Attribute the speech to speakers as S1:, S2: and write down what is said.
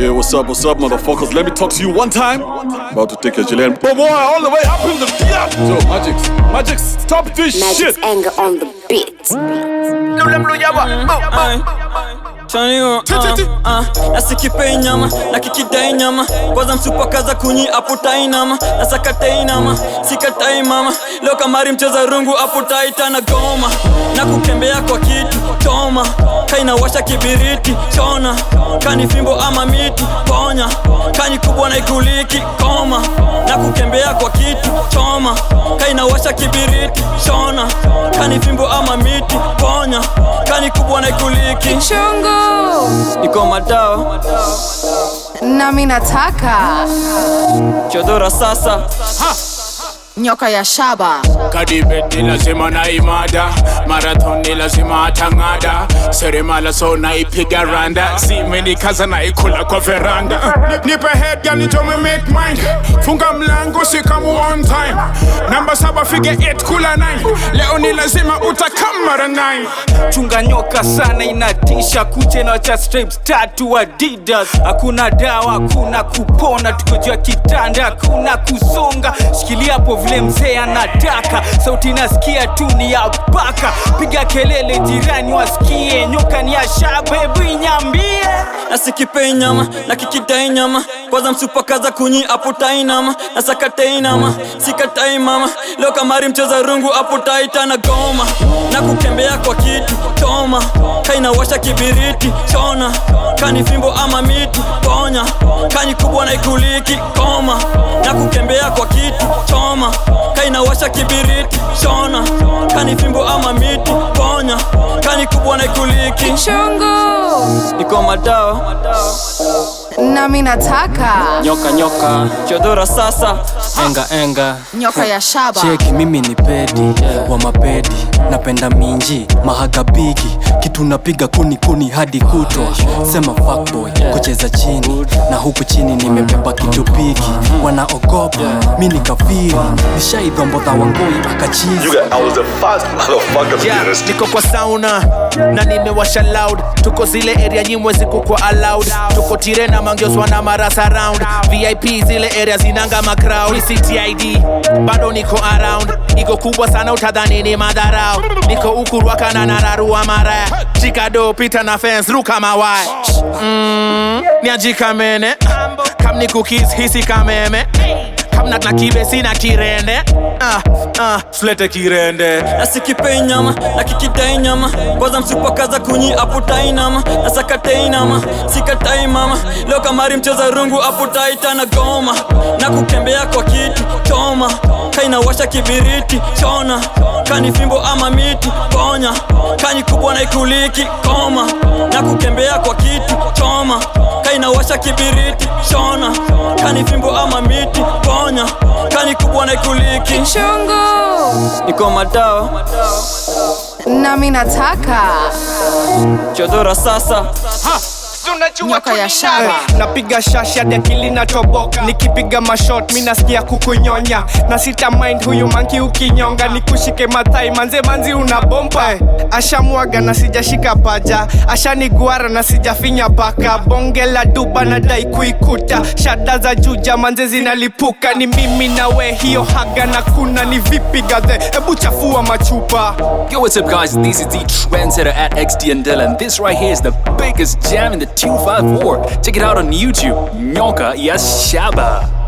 S1: Yeah, what's up, what's up, motherfuckers? Let me talk to you one time. About to take your Chilean boy all the way up in the yeah. So, Magix, Magix, stop this
S2: Magic's
S1: shit.
S2: anger on the beat.
S3: nasikipei nyama na kikidai nyama kwanza msupakaza kunyi aputai nama nasakatei nama sikatai mama leo kamari mcheza rungu aputaita na goma na kukembea kwa kitu choma kainawasha kibiriti chona kani fimbo ama miti ponya kani kubwa na ikuliki koma na kukembea kwa kitu choma kainawasha kibiriti chona kani fimbo ama miti ponya kani kubwa na ikuliki
S4: chungu
S3: iko madawa
S4: nami nataka
S3: chodora sasa
S4: nyoka ya shaba
S5: kadibet ni lazima na imada marathon ni lazima atang'ada seremala so naipiga randa simenikaza naikula kwa veranda Ni- nipe head girl nitome make mind funga mlango sikamu on time namba saba fige 8 kula 9 leo ni lazima utakamara 9
S6: chunga nyoka sana inatisha kuche na cha stripes tatu adidas hakuna dawa hakuna kupona tuko juu ya kitanda hakuna kusonga shikilia hapo vile mzee anataka sauti nasikia tu ni ya baka piga kelele jirani wasikie nyoka ni ya shabebu inyambie
S3: nasikipei nyama na kikidai nyama kwanza msupakaza kunyi aputai nama nasakatei nama sikatai mama leo kamari mcheza rungu aputaita na goma na kukembea kwa kitu choma kainawasha kibiriti chona kani fimbo ama miti ponya kani kubwa na ikuliki koma na kukembea kwa kitu choma kainawasha kibiriti chona kani fimbo ama miti ponya kani kubwa na ikuliki
S4: chungu
S3: iko madawa
S4: nami nataka
S3: nyoka nyoka chodora sasa
S7: enga enga
S4: nyoka ya shaba
S7: cheki mimi ni pedi wa mapedi napenda minji mahagabigi kitu napiga kuni kuni hadi kutwa sema fuckboy kucheza chini na huku chini nimebeba kitu bigi wanaogopa mi ni kafiri nishaidhombodha wangoi akachizi
S8: I was the first motherfucker
S9: yeah, niko kwa sauna na nimewasha loud tuko zile area nyimwe zikukwa allowed tuko tire na mangioswa na marasa round vip zile area zinanga macrowd ctid bado niko around iko kubwa sana utadhani ni madharau niko ukurwaka na nararua maraya chikado pita na fence ruka mawaya mm, niajikamene kam ni cookies hisi kameme kamna na kibe sina kirende ah, ah, sulete kirende
S3: nasikipei nyama na kikidai nyama kwanza msupakaza kunyi aputai nama nasakatei nama sikatai mama leo kamari mcheza rungu aputaita na goma na kukembea kwa kitu choma kainawasha kibiriti chona kani fimbo ama miti ponya kani kubwa na ikuliki koma na kukembea kwa kitu choma kainawasha kibiriti chona kani fimbo ama miti ponya kani kubwa na ikuliki
S4: chungu
S3: iko madawa
S4: nami nataka
S3: chodora sasa
S4: nyoka ya shaba
S6: napiga shashi hadi akili natoboka nikipiga mashot mi nasikia kukunyonya na sita mind huyu manki ukinyonga nikushike mathai manze manzi una bomba ashamwaga na sijashika paja ashaniguara na sijafinya paka bonge la duba na dai kuikuta shada za juja manze zinalipuka ni mimi na we hiyo haga na kuna ni vipi gadhe hebu chafua machupa
S10: Yo, what's up, guys? This is the trendsetter at XD and Dylan. This right here is the biggest jam in the 254. Check it out on YouTube. Nyoka Yashaba.